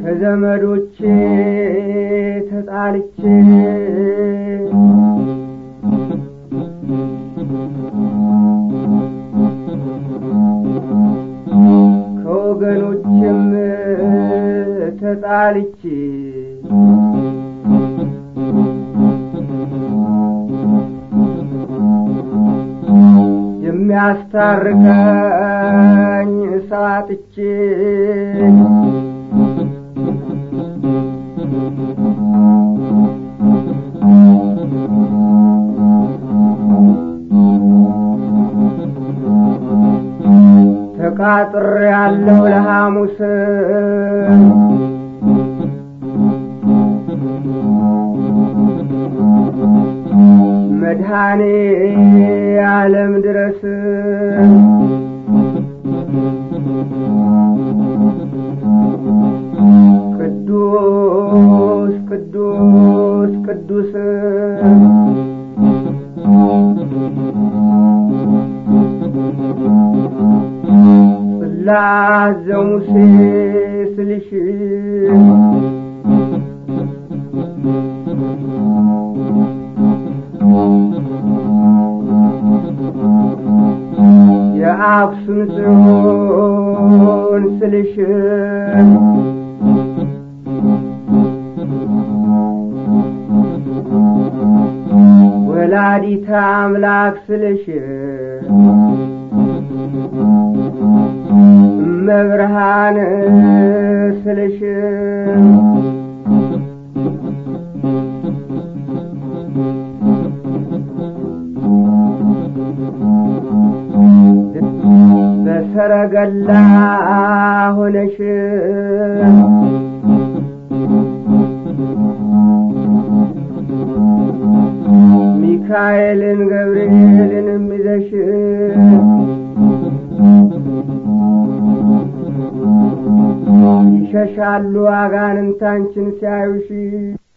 ከዘመዶቼ ተጣልቼ ከወገኖችም ተጣልቼ የሚያስታርቀኝ ሰው አጥቼ ተቃጥሬ ያለው ለሐሙስ መድኃኔ ዓለም ድረስ ቅዱስ ቅዱስ ቅዱስ ጽላት ዘሙሴ ስልሽ የአክሱም ጽዮን ስልሽ ወላዲተ አምላክ ስልሽ እመብርሃን ስልሽ በሰረገላ ሆነሽ ሚካኤልን ገብርኤልን ይዘሽ ይሸሻሉ አጋንንታንችን ሲያዩሽ